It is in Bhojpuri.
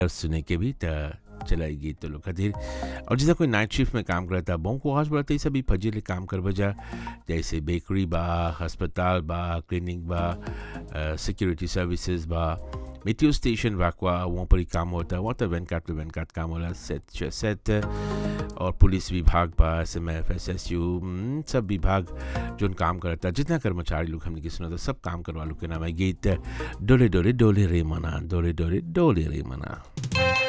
सुने के भी त चलाई गीत तो लोग खातिर और जैसा कोई नाइट शिफ्ट में काम करता बहु को आज बढ़ते सभी फजीले काम कर बजा जैसे बेकरी बा अस्पताल बा क्लिनिक बा सिक्योरिटी सर्विसेज बा मेट्रो स्टेशन वाकवा वहाँ पर ही काम होता है वहाँ तो वैन कार्ड पे वैन कार्ड काम होला सेट सेट और पुलिस विभाग बा S M F S S U सब विभाग जो काम करता है जितना कर्मचारी लोग हमने की सुना था सब काम करवा लोग के नाम है गीत डोले डोले डोले रे मना डोले डोले डोले रे मना